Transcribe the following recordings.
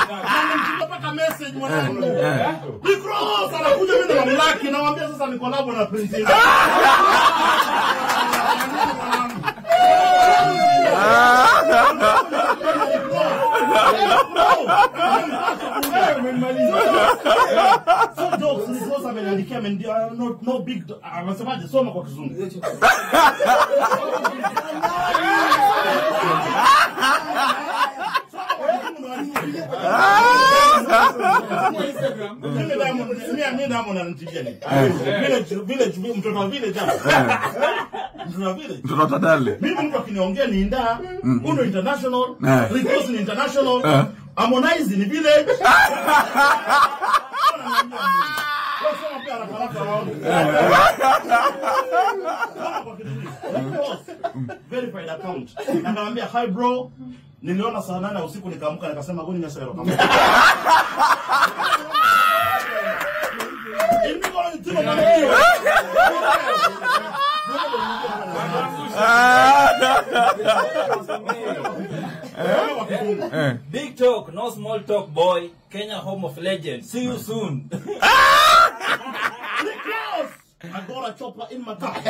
Nimepata message mwanangu. Nikros anakuja mimi na mamlaki namwambia sasa ni collab na Prince Indah. So jokes, Nikros ameniandikia ameniambia no no big anasemaje soma kwa kizungu. Mimi Diamond, mimi mimi Diamond ananitibia nini? Village village mtoto wa village hapa. Mtoto wa village. Mtoto tadale. Mimi mtu akiniongea ni Inda, Uno International, Eh. Rikos ni International, Eh. Harmonize ni village. Wasema pia haraka haraka waone. Kama kwa kitu hiki. Rikos, verified account. Akamwambia hi bro, niliona saa nane ya usiku nikaamka nikasema goni nyasa yaro kama. Indiko ni timo kama hiyo. Eh. Big talk, no small talk, boy. Kenya home of legends. See you soon. Close. I got a chopper in my car.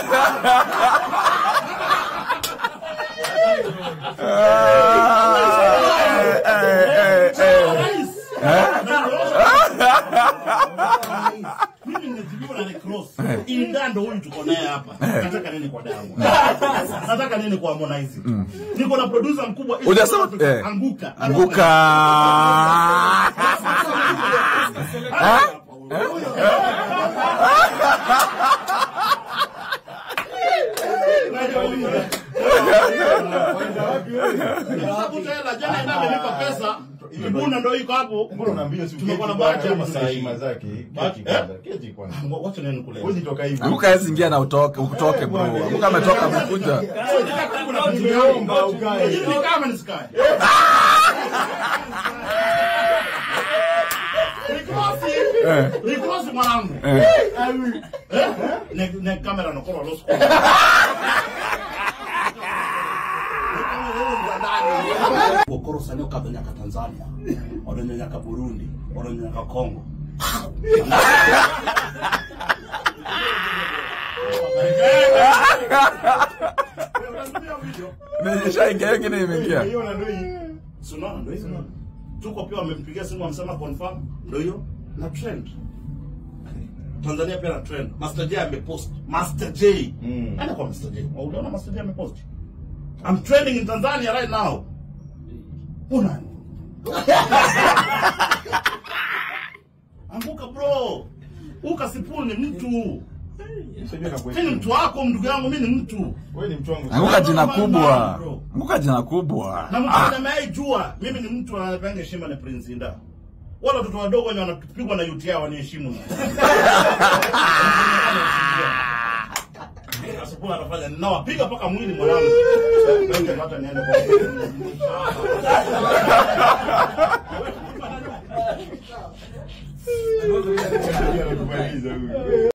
Eh, eh, eh. Mimi nimejibiwa na Rick Ross. Inda ndo huyu tuko naye hapa. Nataka nini kwa Diamond? Nataka nini kwa Harmonize? Niko na producer mkubwa East Hujasema- Africa, eh. Anguka. Anguka. Nimeshakuta hela jana Inda amenipa pesa. Ibuna ndo iko hapo. Mbona unaambia si Tumekuwa na uketi bahati kwanza, hapa na saa hii. heshima zake. Bahati- Keti kwanza, keti kwanza. Wacha nini kule. Huwezi toka hivi. Anguka hawezi ingia na utoke, utoke bro. Anguka ametoka amekuja. Tumeomba ukae. Ni kama nisikae. Rikosi. Eh. Rikosi mwanangu. Eh. Eh? Ne ne kamera no koro losko. Kokoro sanyo kadonyaka Tanzania. Odonyaka Burundi. Odonyaka Congo. Nimeshaingia ingine imeingia. Hiyo na ndio hii. Sunaona ndio hizo. Tuko pia wamempigia simu amesema confirm ndio hiyo na trend. Tanzania pia na trend. Master J amepost. Master J. Mm. Ana kwa Master J. Wa uliona Master J amepost. I'm trending in Tanzania right now. Una. Anguka bro. Uka sipuni ni mtu. Sijui na Mimi ni mtu wako ndugu yangu, mimi ni mtu. Wewe ni mtu wangu. Anguka jina kubwa. Anguka jina kubwa. Na mtu anayeai jua mimi ni mtu anayependa heshima na Prince Inda. Wala watoto wadogo wenye wanapigwa na UTI waniheshimu. Asukula anafanya nawapiga mpaka mwili mwanangu. Ndio hata niende kwa. Anakubaliza huyu.